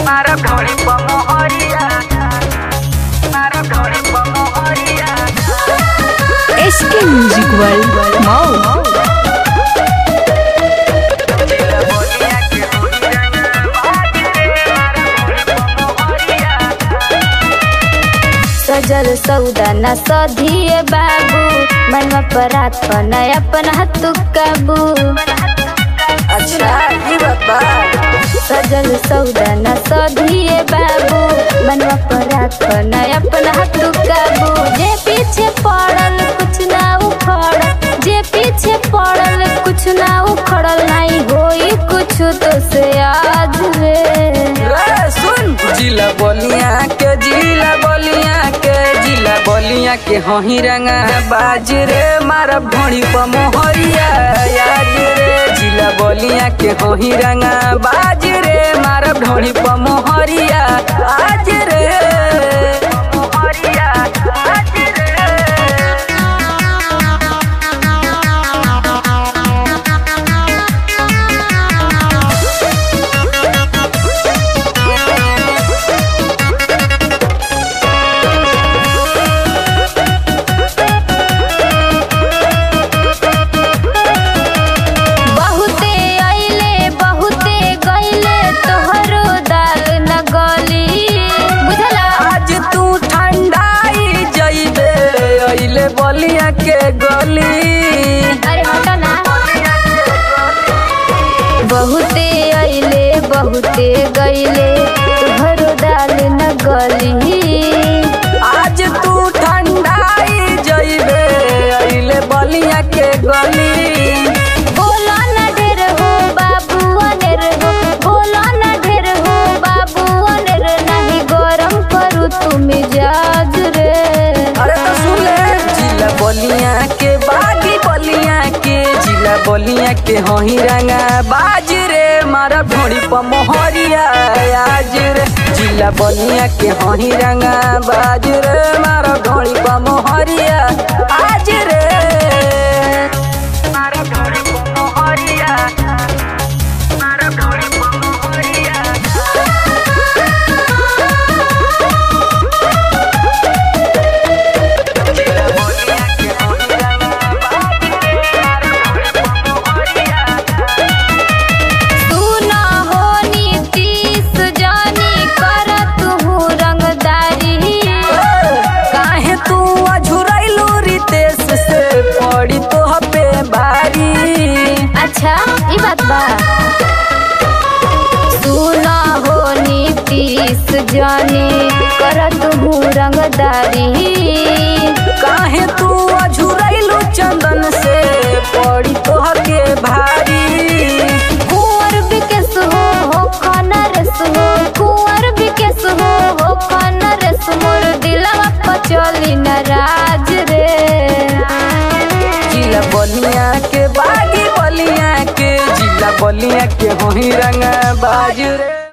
मारा ढोली पमोहरिया मारा ढोली पमोहरिया एसके म्यूजिक वर्ल्ड मऊ दिल बोलिया के होलिया बाज रे मारा ढोली पमोहरिया सजल सौदा न सधिए बाबू मनवा परात पन अपन हतु काबू अच्छा ये बाबा सजल सौदा न सधिए बाबू मनवा परात पन अपन हतु काबू जे पीछे पड़ल कुछ ना उखड़ल जे पीछे पड़ल कुछ ना उखड़ल नहीं होई कुछ तो से आज रे रे सुन जिला बोलिया के जिला बोलिया के जिला बोलिया के हही रंगा बाज रे मारा ढोड़ी पमोहरिया याद रे जिला बोलिया के हही रंगा बाज रे मारा ढोड़ी पमोहरिया आज रे पमोहरिया आज रे बहुते आइले बहुते गइले तोहरो दाल न गली बुझला आज तू ठंडाई जइबे अइले बलिया के गली अरे हटा ना बहुते आइले बहुते गइले तोहरो दाल न गली आज तू ठंडाई जइबे अइले बलिया के गली बोला न ढेर हो बाबू अनेर हो बोला न ढेर हो बाबू अनेर नहीं गरम करू तू मिजाज रे अरे तो सुन ले जिला बलिया के बागी बलिया के जिला बलिया के हही रंगा बाज रे मारा ढोड़ी पमोहरिया आज रे जिला बलिया के हही रंगा बाज रे मारा ढोड़ी पमोहरिया आज रे मारा ढोड़ी पमोहरिया मारा ढोड़ी पमोहरिया जिला बोलिया के होलिया बाज रे मारा ढोड़ी पमोहरिया तू ना हो नीतीश जानी कर तू रंगदारी काहे तू अझुरैलू रितेश से पड़ी तो पे भारी अच्छा ई बात बा तू ना हो नीतीश जानी कर तू रंगदारी काहे तू अझुरैलू चंदन से पड़ी तो के भारी कुंवर बिकेस हो हो खाना रस हो कुंवर बिकेस हो हो खाना रस मोर दिलवा पचली नाराज रे जिला बलिया के बागी बलिया के जिला बलिया के होही रंग बाज रे